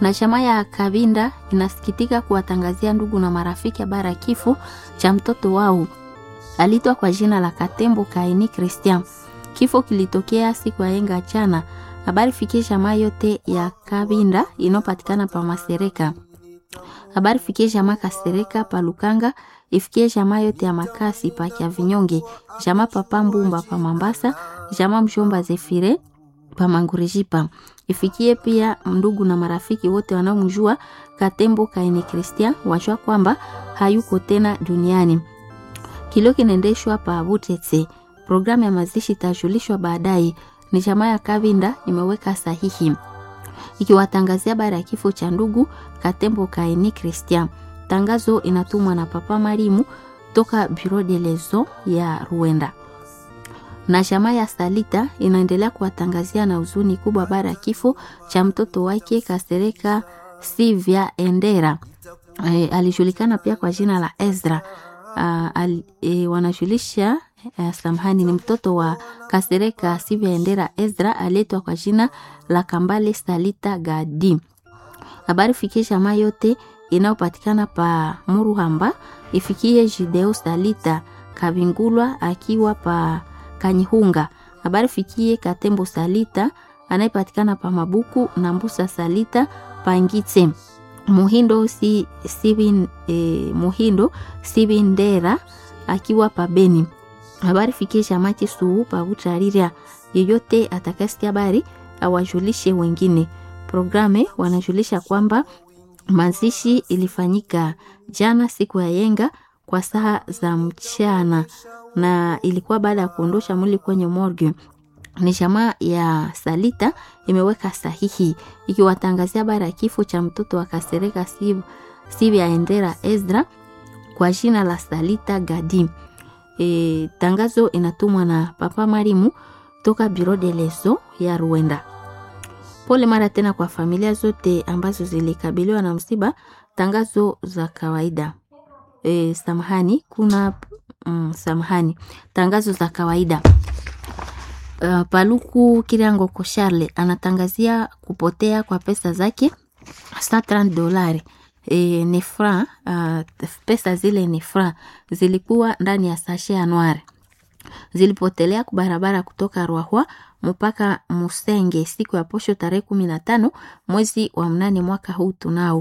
na chama ya Kabinda inasikitika kuwatangazia ndugu na marafiki habari ya kifo cha mtoto wao alitwa kwa jina la Katembo Kaini Christian. Kifo kilitokea siku ya yenga jana. Habari fikie jamaa yote ya Kabinda inopatikana pa Masereka. Habari fikie jamaa Kasereka pa Lukanga, ifikie jamaa yote ya Makasi pa Kya Vinyonge, jamaa papa Mbumba pa Mambasa, jamaa mshomba Zefire pa Mangurijipa. Ifikie pia ndugu na marafiki wote wanaomjua Katembo Kaini Christian, wajua kwamba hayuko tena duniani. Kilio kinaendeshwa pa Butetse. Programu ya mazishi itajulishwa baadaye. Ni jamaa ya Kavinda imeweka sahihi ikiwatangazia habari ya kifo cha ndugu Katembo Kaini Christian. Tangazo inatumwa na Papa Marimu toka Bureau de Lezo ya Ruenda. Na jamaa ya Salita inaendelea kuwatangazia na huzuni kubwa habari ya kifo cha mtoto wake Kasereka Sivya Endera. E, alijulikana pia kwa jina la Ezra. Uh, al, e, wanajulisha uh, samahani ni mtoto wa Kasereka Sivya Endera Ezra aletwa kwa jina la Kambale Salita Gadi. Habari fikie jamaa yote inayopatikana pa Muruhamba ifikie Jideo Salita Kabingulwa akiwa pa Kanyihunga. Habari fikie Katembo Salita anayepatikana pa Mabuku na Mbusa Salita pa Ngitse. Muhindo si, sibi, e, Muhindo Sibindera akiwa pa Beni. Habari fikie Shamati Suu pa Butarira. Yeyote atakasikia habari awajulishe wengine. Programe wanajulisha kwamba mazishi ilifanyika jana siku ya yenga kwa saa za mchana na ilikuwa baada ya kuondosha mwili kwenye morgue. Ni jamaa ya Salita imeweka sahihi ikiwatangazia habari ya kifo cha mtoto wa Kasereka Sivya Endera Ezra kwa jina la Salita Gadi. E, tangazo inatumwa na Papa Marimu toka Bureau de Leso ya Rwanda. Pole mara tena kwa familia zote ambazo zilikabiliwa na msiba. Tangazo za kawaida e, samahani kuna mm, samahani, tangazo za kawaida uh, Paluku Kiriango Kosharle anatangazia kupotea kwa pesa zake 130 dolari e, ni fra uh, pesa zile ni fra zilikuwa ndani ya sashe ya noire zilipotelea kubarabara kutoka Rwahwa mpaka Musenge siku ya posho tarehe kumi na tano mwezi wa mnane mwaka huu tunao